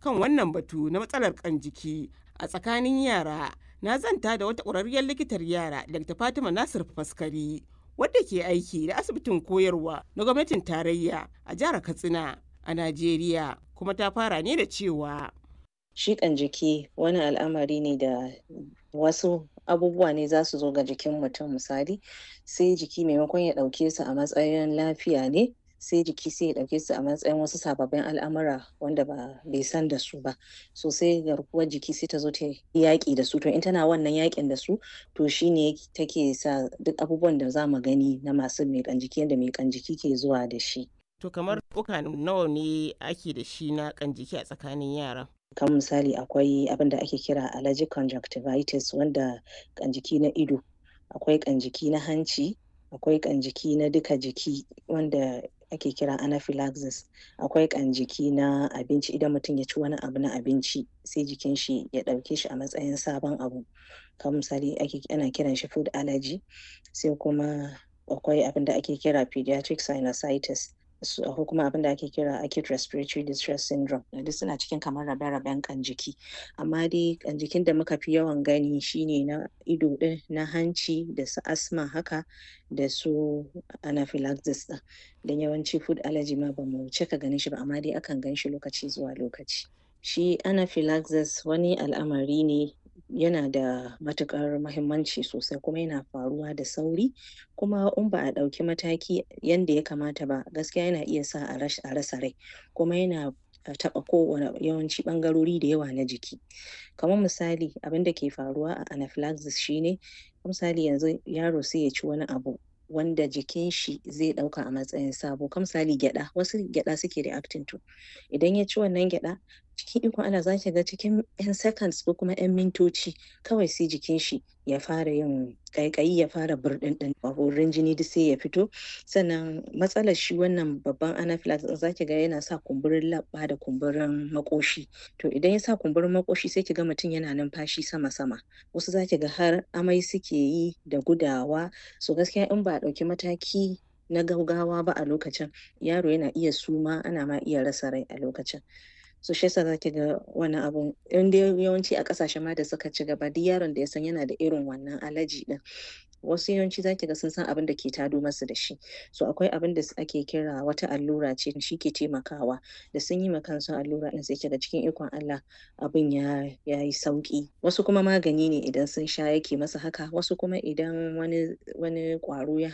kan wannan batu na matsalar kan jiki a tsakanin yara na zanta da wata ƙwararriyar likitar yara Dr. Fatima Nasir Faskari wadda ke aiki da asibitin koyarwa na gwamnatin tarayya a jihar Katsina a Najeriya kuma ta fara ne da cewa Shiƙan jiki wani al'amari ne da wasu abubuwa ne za su zo ga jikin mutum misali sai jiki maimakon ya ɗauke su a matsayin lafiya ne sai jiki sai ya ɗauke su a matsayin wasu sababbin al'amura wanda ba bai san da su ba so sai garkuwar jiki sai ta zo ta yaƙi da su to in tana wannan yaƙin da su to shine take sa duk abubuwan da za mu gani na masu miƙan jiki yadda miƙan jiki ke zuwa da shi to kamar uka nawa ne ake da shi na kan jiki a tsakanin yara kan misali akwai abin da ake kira allergic conjunctivitis wanda kan jiki na ido akwai kan jiki na hanci akwai kan jiki na duka jiki wanda ake kira anaphylaxis akwai kan jiki na abinci idan mutum ya ci wani abu na abinci sai jikin shi ya ɗauke shi a matsayin sabon abu kan misali ake ana kiran shi food allergy sai kuma akwai abin da ake kira pediatric sinusitis ko kuma abin da ake kira acute respiratory distress syndrome duk suna cikin kamar rabe-raben kan jiki amma dai kan jikin da muka fi yawan gani shine na ido din na hanci da su asma haka da su anaphylaxis din don yawanci food allergy ma ba mu cika ganin shi ba amma dai akan gan shi lokaci zuwa lokaci shi anaphylaxis wani al'amari ne yana da matuƙar mahimmanci sosai kuma yana faruwa da sauri kuma in ba a ɗauki mataki yanda ya kamata ba gaskiya yana iya sa a rasa rai kuma yana taɓa kowane yawanci ɓangarori da yawa na jiki kamar misali abin da ke faruwa a anaphylaxis shine misali yanzu yaro sai ya ci wani abu wanda jikin shi zai ɗauka a matsayin sabo kam misali gyaɗa wasu gyaɗa suke reacting to idan ya ci wannan gyaɗa cikin ikon Allah za ki ga cikin 'yan seconds ko kuma 'yan mintoci kawai sai jikin shi ya fara yin ƙaiƙayi ya fara burɗinɗin wurin jini duk sai ya fito sannan matsalar shi wannan babban anaphylaxis za ki ga yana sa kumburin leɓɓa da kumburin maƙoshi to idan ya sa kumburin maƙoshi sai ki ga mutum yana numfashi sama-sama wasu za ki ga har amai suke yi da gudawa so gaskiya in ba a ɗauki mataki na gaugawa ba a lokacin yaro yana iya suma ana ma iya rasa rai a lokacin so shi yasa zaki ga wani abun in dai yawanci a kasashen ma da suka ci gaba duk yaron da ya san yana da irin wannan alaji din wasu yawanci zaki ga sun san abin da ke tado masu da shi so akwai abin da ake kira wata allura ce shi ke taimakawa da sun yi kansu allura din sai kiga cikin ikon Allah abin ya yi sauki wasu kuma magani ne idan sun sha yake masa haka wasu kuma idan wani wani kwaro ya